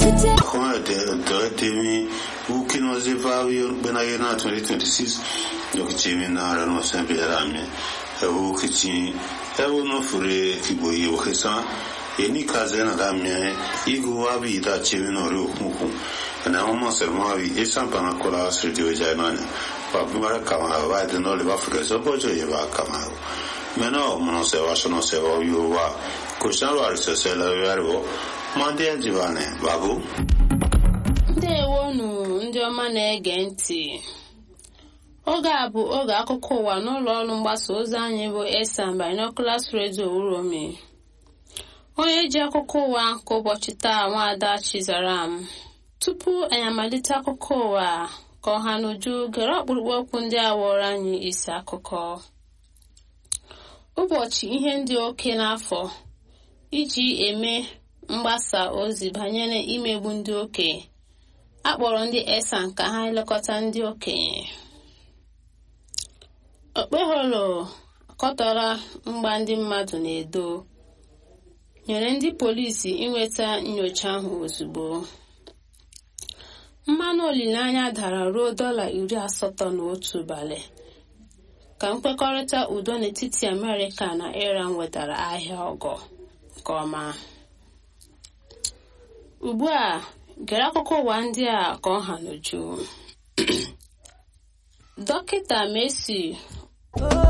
temi ukino zivavi bena yena 2026 yokichimi nara no sembe rame ewu kichi ewu no fure kibo yi okesa eni kaze na damye igu wabi ita chimi no ri okuku na homo sermavi esan pana kola sriti weja nane pa bimara kama va de no le va afrika so bojo ye va kama meno mono se va sono se va yu wa kushan wa se se la yarbo mande jivane babu ndewonu ndị ọma na-ege ntị oge a bụ oge akụkọ ụwa n'ụlọ ọrụ mgbasa ozi anyị bụ esan binoculars radio uromi onye ji akụkọ ụwa nke ụbọchị taa nwaada chizaram tupu anyị amalite akụkọ ụwa ka ọha n'uju gere ọkpụrụkpụ okwu ndị a wụrụ anyị isi akụkọ ụbọchị ihe ndị oke n'afọ iji eme mgbasa ozi banyere imegbu ndị okenye akpọrọ ndị esan ka ha elekọta ndị okenye okpeholo akọtọrọ mgba ndị mmadụ na-edo nyere ndị polisi inweta nyocha ahụ ozugbo mmanụ olileanya dara ruo dọla iri asatọ na otu ụbalị ka nkwekọrịta udo n'etiti amerịka na iran wetara ahịa ọgọ nke ọma ugbu a gere akụkọ ụwa ndị a ka ọ ha n'uju dọkịta Messi